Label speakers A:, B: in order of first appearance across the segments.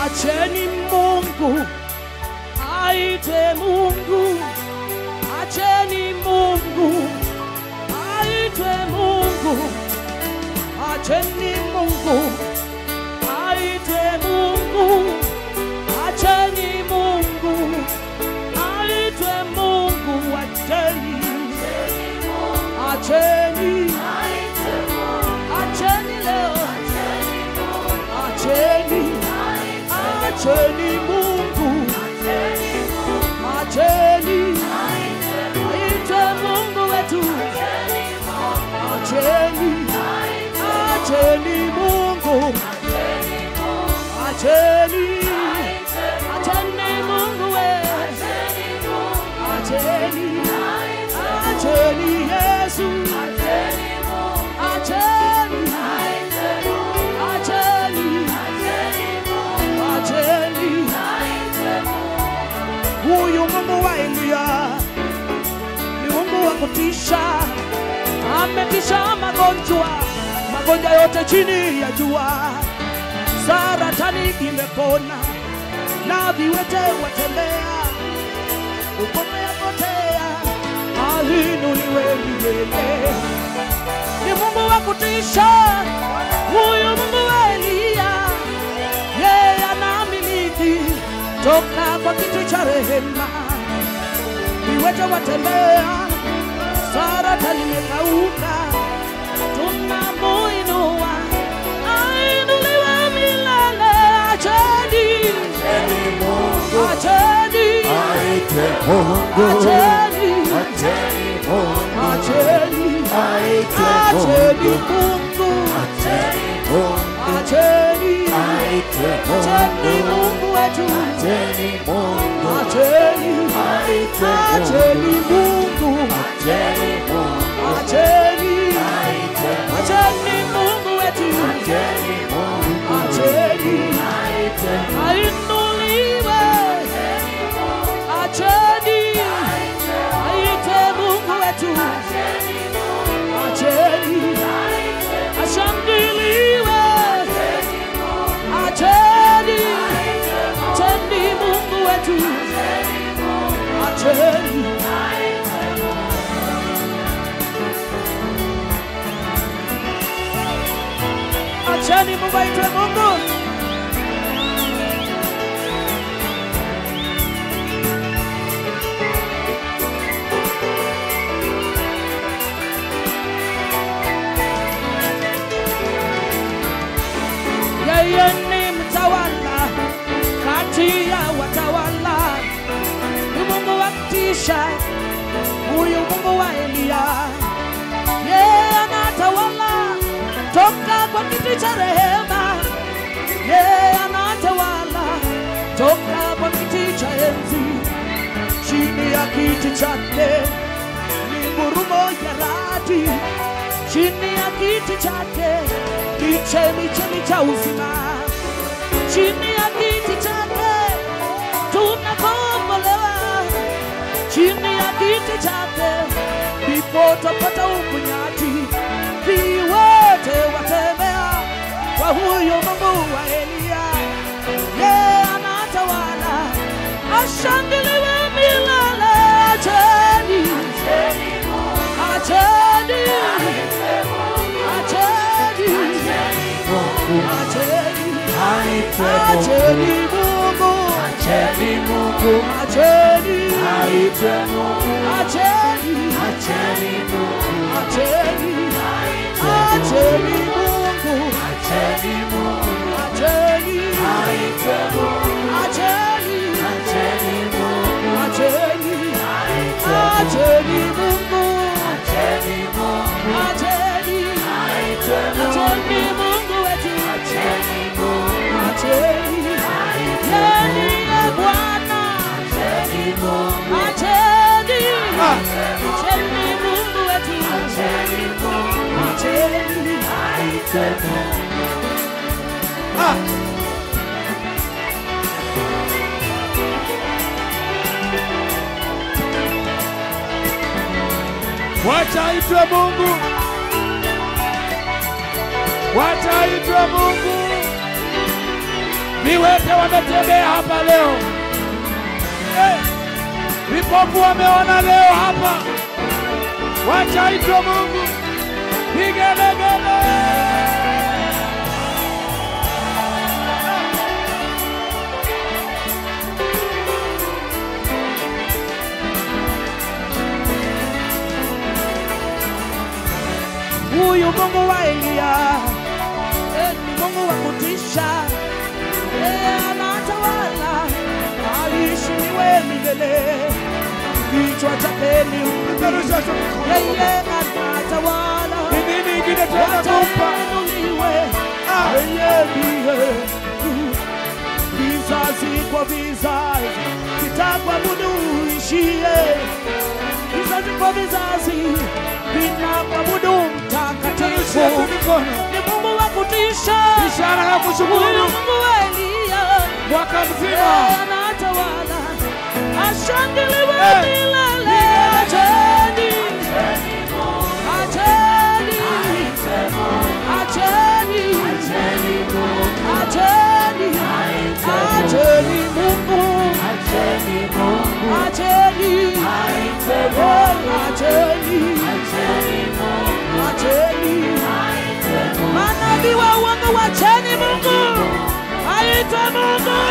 A: Acheni Mungu aite Mungu, acheni Mungu aitwe Mungu, acheni Mungu aitwe Mungu, acheni Mungu aitwe Mungu, acheni acheni acheni leo acheni acheni Mungu acheni aitwe Mungu wetu acheni acheni Mungu acheni acheni Mungu we acheni acheni Yesu acheni acheni acheni huyu Mungu wa Elia ni Mungu wa kutisha, ametisha magonjwa, magonjwa yote chini ya jua. Saratani imepona na viwete watembea, ukome yapotea, alinuliwe milele. Ni Mungu wa kutisha, huyu Mungu wa Elia, yeye anamiliki toka kwa kiti cha rehema, viwete watembea, saratani imekauka, tunamuinua, ainuliwe milele. Acheni,
B: Acheni Mungu
A: acheni,
B: aite Mungu,
A: acheni,
B: acheni Mungu
A: acheni,
B: aite
A: acheni
B: Mungu,
A: Mungu,
B: acheni Mungu
A: acheni,
B: aite
A: acheni
B: Mungu,
A: Mungu wetu,
B: acheni Mungu
A: acheni,
B: aite
A: acheni
B: Mungu,
A: Mungu,
B: acheni Mungu
A: acheni,
B: aite
A: acheni Mungu wetu,
B: acheni Mungu
A: acheni,
B: aite
A: ainuliwe, acheni, aite Mungu wetu, acheni, ashangiliwe, acheni, acheni Mungu wetu, acheni. Acheni Mungu aitwe Mungu. Yeye ni mtawala kati ya watawala, ni Mungu wa kutisha, huyu Mungu wa Eliya. Yeye anatawala toka kwa kiti cha rehema, yeye anatawala toka kwa kiti cha enzi. Chini ya kiti chake ni ngurumo ya radi, chini ya kiti chake ni chemichemi cha uzima, chini ya kiti chake tunakombolewa, chini ya kiti chake ndipo tupata uponyaji. Viwete watembea kwa huyo Mungu wa Eliya, yeye anatawala, ashangiliwe milele. Acheni, acheni, acheni, acheni,
B: aite
A: acheni
B: Mungu,
A: Mungu,
B: acheni Mungu
A: acheni,
B: aite Mungu,
A: acheni,
B: acheni Mungu,
A: acheni, acheni Mungu,
B: acheni Mungu
A: acheni,
B: aite Mungu,
A: acheni,
B: acheni Mungu
A: acheni,
B: aite
A: acheni Mungu,
B: acheni Mungu
A: acheni,
B: aite
A: acheni Mungu wetu,
B: acheni Mungu
A: acheni, yeni ye Bwana,
B: acheni Mungu
A: acheni, acheni Mungu wetu,
B: acheni Mungu
A: acheni,
B: aite Mungu
C: Wacha aitwe Mungu, wacha aitwe Mungu. Viwete wametembea hapa leo. Eh, Vipofu wameona leo hapa. Wacha aitwe Mungu. Vigelegele.
A: Huyu Mungu wa Eliya eh, ni Mungu wa kutisha, yeye anatawala, aheshimiwe milele. Kichwa chake ni
C: Peperusha tu mikono.
A: yeye anatawala,
C: Ni nini ingine tunaweza kumpa?
A: watainuliwe
C: Ah.
A: yeye ndiye vizazi kwa vizazi vitakwabudu ishie vizazi kwa vizazi vinakwabudu mtakatifu
C: Peperusha tu mikono.
A: ni Mungu wa kutisha
C: Ishara ya
A: huyu
C: kushukuru
A: Mungu wa Eliya
C: mwaka
A: yeye
C: mzima.
A: anatawala ashangiliwe
C: Eh.
A: milele acheni acheni acheni acheni acheni Mungu acheni acheni acheni manabii wa uongo wacheni Mungu aitwe Mungu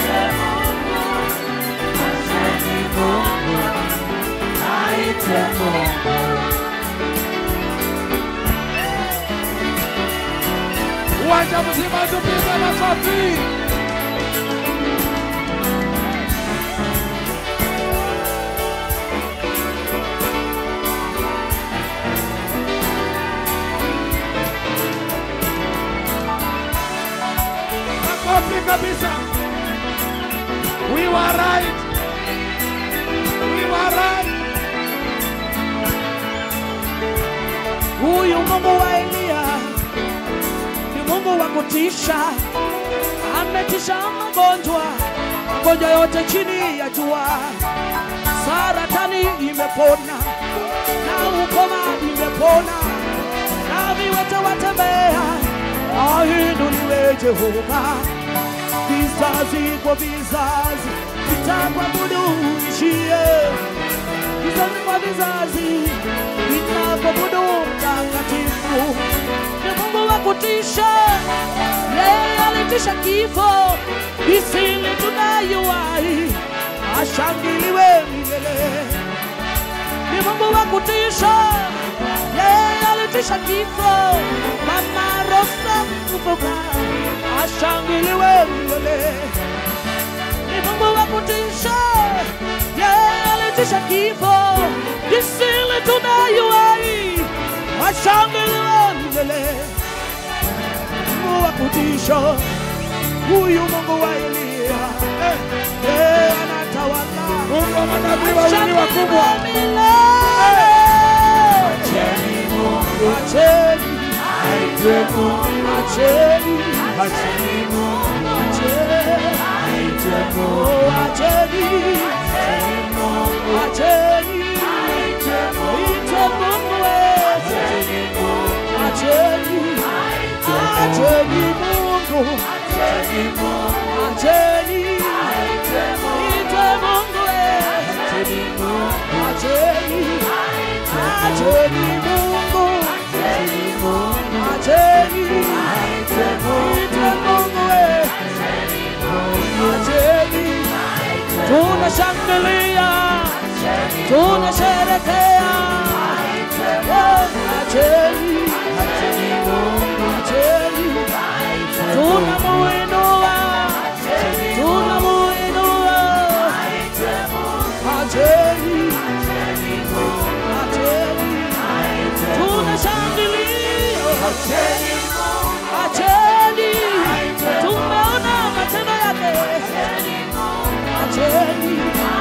C: Uwanja mzima tupige makofi. Makofi kabisa. We were right. We were right.
A: Huyu Mungu wa Eliya ni Mungu wa kutisha, ametisha magonjwa, magonjwa yote chini ya jua. Saratani imepona na ukoma imepona, na viwete watembea, ainuliwe Jehova. Vizazi kwa vizazi vitakwabudu ishie vizazi kwa vizazi vinavyobudu mtakatifu. Ni Mungu wa kutisha, yeye alitisha kifo isili tunayuwai, ashangiliwe milele. Ni Mungu wa kutisha, yeye alitisha kifo, mama Rosa mfufuka, ashangiliwe milele ni Mungu wa kutisha, yeye alitisha kifo, kisili tunayuai, ashangiliwe milele. Mungu wa kutisha, huyu Mungu wa Eliya,
C: Eh,
A: yeye anatawala,
C: Mungu wa manabii wawili wakubwa.
A: ashangiliwe milele. Acheni, acheni, acheni, oh, acheni, acheni, ite Mungu wetu, acheni, acheni Mungu, acheni, ite Mungu wetu, acheni, acheni Mungu, acheni, ite Mungu wetu, acheni, tunashangilia, tunasherekea, Oh, acheni, acheni, tunamuinua, tunamuinua, acheni, acheni, tunashangilia, acheni, tumeona matendo yake, acheni,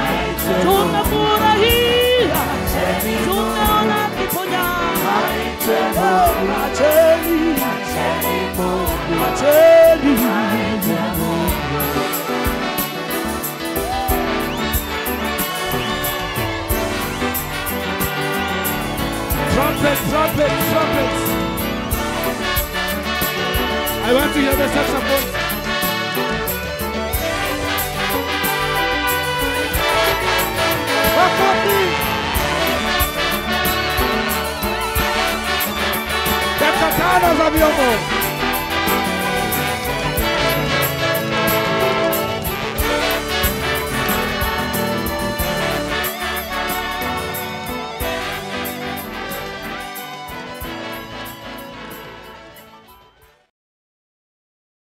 A: tunafurahia, tumeona kiponya, Oh, acheni, acheni.
C: Trumpet, trumpet, trumpet. I want to hear the saxophone. Tengeneza vyombo.